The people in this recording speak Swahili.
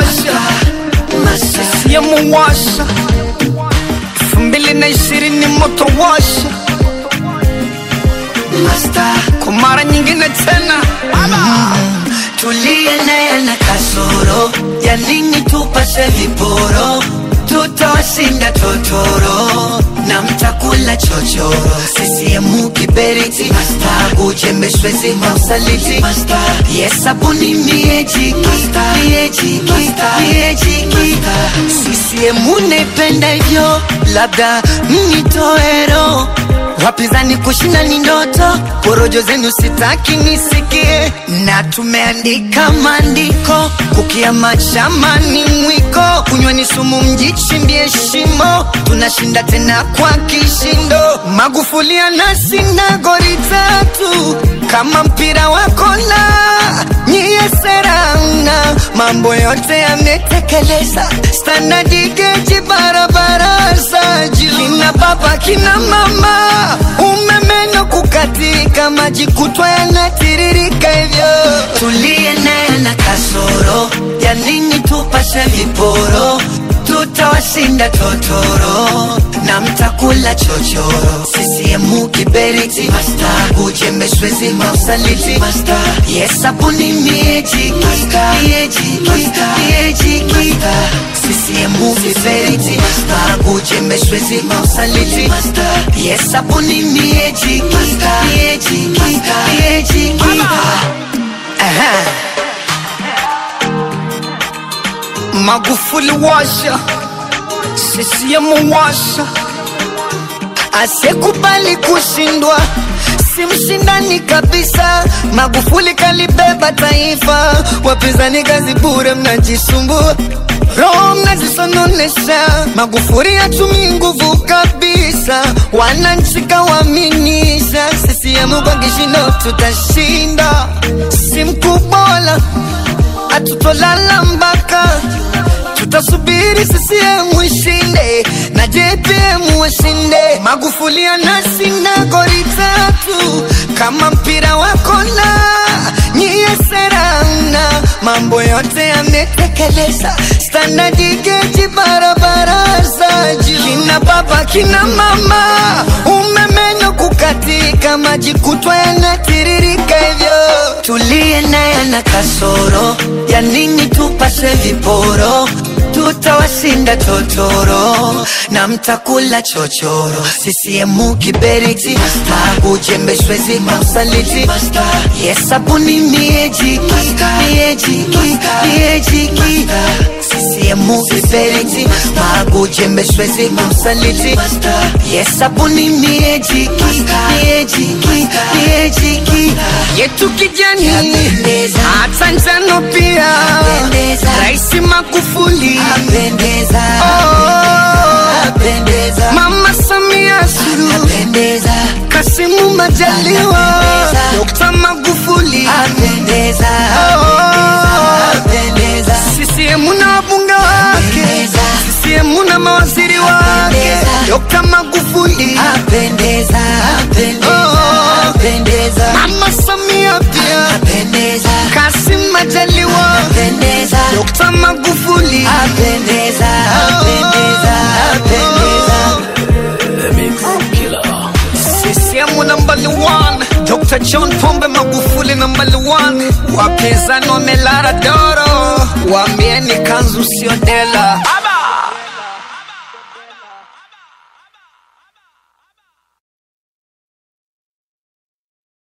washa CCM washa elfu mbili na ishirini moto washa kwa mara nyingine tena tuliye naye na kasoro ya nini tupase viporo tutawashinda totoro na mtakula chochoro sisiemu kiberiti masta ujembeshwezi mausaliti masta yesabuni miejiki miejiki miejiki sisiemu naipenda hivyo labda mnitoero wapinzani kushinda ni ndoto, porojo zenu sitaki nisikie, na tumeandika maandiko, kukiama chama ni mwiko, kunywa ni sumu, mjichimbie shimo, tunashinda tena kwa kishindo. Magufuli anashinda goli tatu kama mpira wa kona, nyie serana, mambo yote yametekeleza, standadi geji barabara za juu, kina baba kina mama, umemeno kukatika, maji kutwa yanatiririka hivyo, tuliye naye na kasoro ya nini tupashe viporo tutawashinda totoro na mtakula chochoro sisiemu kiberiti masta ujembeshwezi mausaliti masta yesabuni miejiki miejiki miejiki sisiemu kiberiti masta ujembeshwezi mausaliti masta yesabuni miejiki miejiki miejiki Aha. Magufuli washa CCM washa asekubali kushindwa si mshindani kabisa. Magufuli kalibeba taifa, wapinzani kazi bure, mnajisumbua roho mnazisononesha. Magufuli hatumii nguvu kabisa, wananchi kawaaminisha. CCM kwa kishindo tutashinda, si mkubwa wala hatutolala mpaka tutasubiri CCM ishinde na JPM washinde. Magufuli anashinda goli tatu kama mpira wa kona, nyie serana, mambo yote yametekeleza, standadi geji barabara za juu, kina baba kina mama, umemeno kukatika, maji kutwa yanatiririka hivyo, tuliye naye na kasoro ya nini tupase viporo tutawashinda totoro na mtakula chochoro sisiemu kiberiti magujembeshwezi mausaliti yesabuni miejiki miejiki miejiki sisiemu kiberiti magujembeshwezi mausaliti yesabuni miejiki miejiki miejiki yetu kijani Yapendeza. hata njano pia Yapendeza. Rais Magufuli apendeza oh, apendeza Mama Samia Suluhu apendeza Kasimu Majaliwa Anapendeza. Dr. Magufuli apendeza oh, apendeza CCM na wabunge wake Apendeza. CCM na mawaziri wake Apendeza. Dr. Magufuli apendeza apendeza Oh. apendeza Mama Samia pia apendeza Kasim Majaliwa apendeza Dr. Magufuli apendeza apendeza apendeza CCM number one Dr. John Pombe Magufuli number one wapinzani wamelara doro waambieni kanzu sio dela